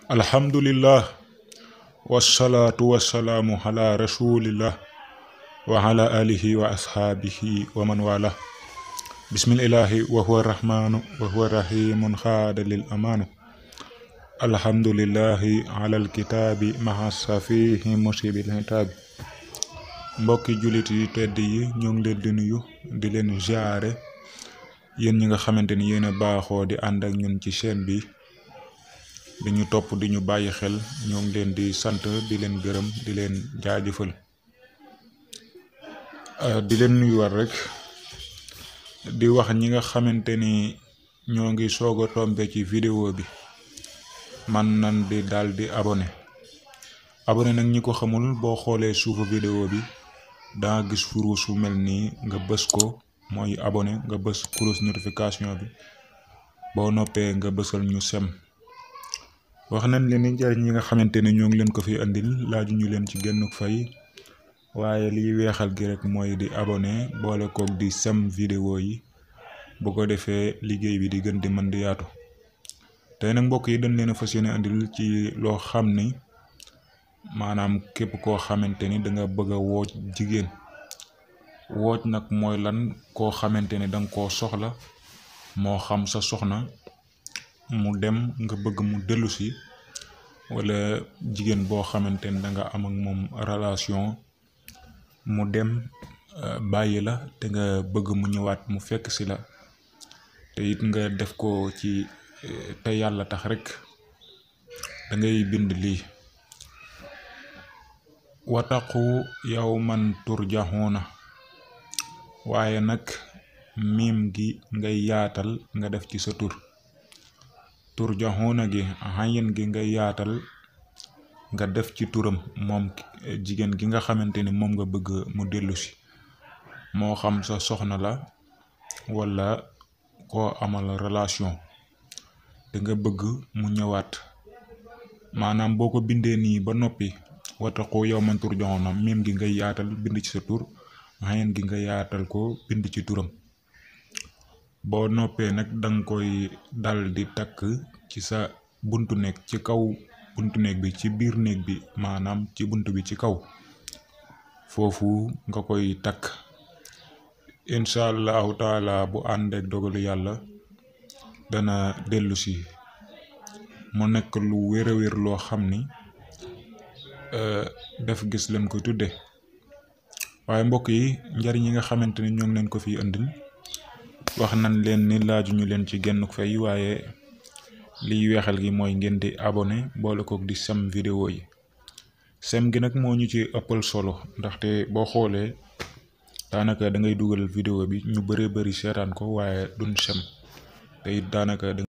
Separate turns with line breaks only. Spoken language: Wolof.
alhamdulillah wasalaatu wasalaamu ala rasulillah wa ala alihi wa ashaabihi wa man wala bismillahi wa huwa rahmanu wa huwa rahimun xaada lil amaanu alhamdulillahi ala alkitaabi maha safihi musibil hitaabi mbokki jullit yi tedd yi ñoo ngi leen di nuyu di leen ziare yéen ñi nga xamante ni yéen a baaxoo di ànd ak ñun ci chaîne bi di ñu topp di ñu bàyyi xel ñoo ngi leen di sant di leen gërëm di leen jaajëfal di leen nuyuwaat rek di wax ñi nga xamante ni ñoo ngi soog a tombe ci vidéo bi man nan di daal di abonné abonné nag ñi ko xamul boo xoolee suufu vidéo bi danga gis furu su mel nii nga bës ko mooy abonné nga bës cloche notification bi boo noppee nga bësal ñu sem wax nañ leen ni njariñ yi nga xamante ne ñoo ngi leen ko fi andil laaju ñu leen ci genn fay waaye liy weexal gi rek mooy di abonné boole koog di sem vidéo yi bu ko defee liggéey bi di gën di mën di yaatu tey nag mbokk yi dañ leen a fas yéene andil ci loo xam ni maanaam képp koo xamante ni danga bëgg a wooj jigéen wooj nag mooy lan koo xamante ni danga koo soxla moo xam sa soxna mu dem nga bëgg mu dellu si wala jigéen boo xamante ni danga am ak moom relation mu dem bàyyi la te nga bëgg mu ñëwaat mu fekk si la te it nga def ko ci te yàlla tax rek da ngay bind lii wataqu yawman turjaxuuna waaye nag miim gi ngay yaatal nga def ci sa tur turjaxuuna gi xayin gi ngay yaatal nga def ci turam moom jigéen gi nga xamante ni moom nga bëgg mu dellu si moo xam sa soxna la walla koo amal relation te nga bëgg mu ñëwaat maanaam boo ko bindee nii ba noppi wataqu yawman turjaxuuna miim gi ngay yaatal bind ci sa tur xayin gi nga yaatal ko bind ci turam boo noppee nag danga koy dal di takk ci sa buntu néeg ci kaw buntu néeg bi ci biir néeg bi maanaam ci buntu bi ci kaw foofu nga koy takk incha allahu taala bu ànd ak dogalu yàlla dana dellu si mu nekk lu wér a wér loo xam ni def gis leen ko tudde waaye mbokk yi njariñ yi nga xamante ni ñoo ngi leen ko fi andil wax nañ leen ni laajuñu leen ci genn fay waaye liy weexal gi mooy ngeen di abonné boole kook di sem vidéo yi sem gi nag moo ñu ci ëppal solo ndaxte boo xoolee daanaka da ngay dugal vidéo bi ñu bëree bëri seetaan ko waaye duñ sem te it daanaka